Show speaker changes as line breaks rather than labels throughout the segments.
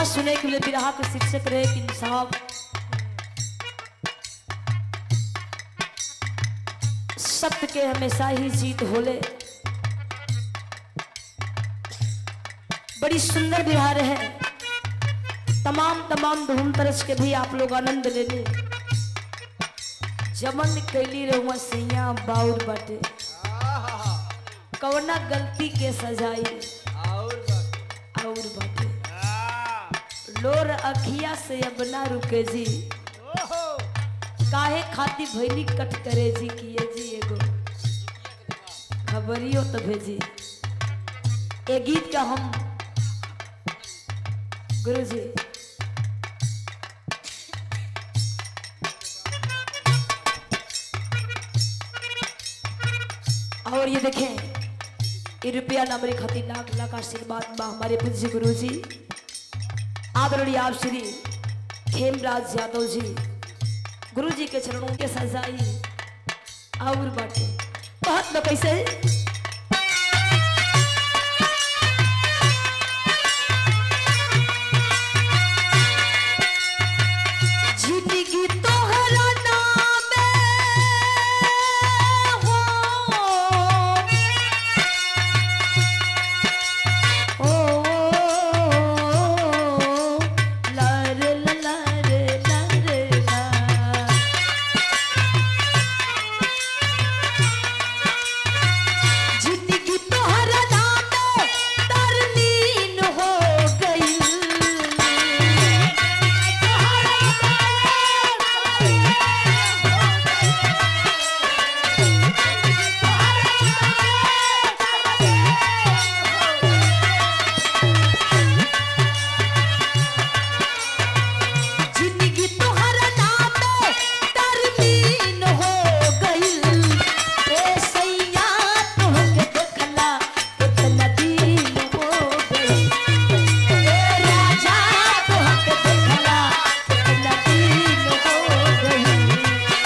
सुने के लिए बिरहा के शिक्षक रहे कि साहब सत्य के हमेशा ही जीत होले बड़ी सुंदर बिहार है तमाम तमाम धूम तरस के भी आप लोग आनंद ले ले जमन कैली रहुआ सैया बाउर बाटे कवना गलती के सजाई
और बात
और बाटे
आ,
लोर अखिया से अब ना रुके जी
ओहो
काहे खाती भैली कट करे जी किए जी एगो खबरियो तो भेजी ए गीत का हम गुरु जी और ये देखें ये रुपया ना मेरे खातिर लाख लाख आशीर्वाद बा हमारे पूज्य गुरु जी आदरणीय आप श्री खेमराज यादव जी गुरु जी के चरणों के सजाई और बाटे बहुत न कैसे जिंदगी तोहरा नामे हो ओ लर लर लर ला जिंदगी तोहरा नामे तरलीन हो गई जिंदगी तोहरा नामे तरलीन हो गइल ए सैया तोहके देखला इतना दिन हो गइल ए राजा तोहके देखला इतना दिन हो गइल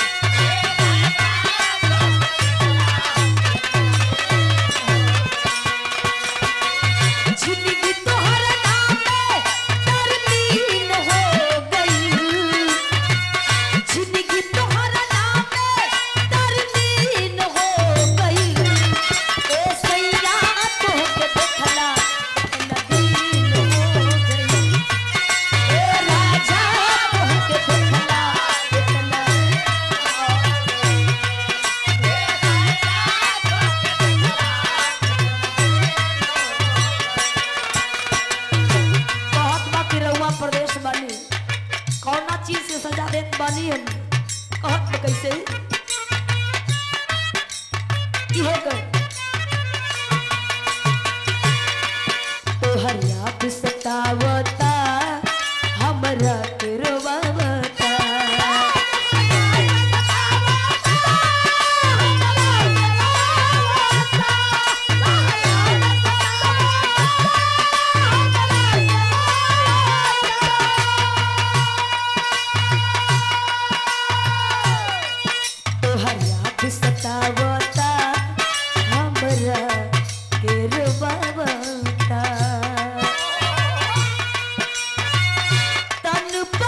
जिंदगी तोहरा नामे तरलीन हो गइल जिंदगी तोहरा नामे तरलीन हो गइल ए सैया तोहके देखला इतना दिन हो गइल ए राजा तोहके देखला इतना बहुत बाकी रहुआ प्रदेश बानी कौना चीज से सजा देत बानी हम कहत बा कैसे इहे कर तोहर याद सतावता हमरा के रोवावता तोहर याद सतावता हमरा के रोवावता तन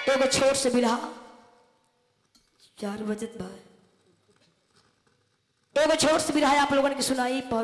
एगो छोट से बिरहा चार बजत बा एगो छोट से बिरहा आप लोगन के सुनाई पर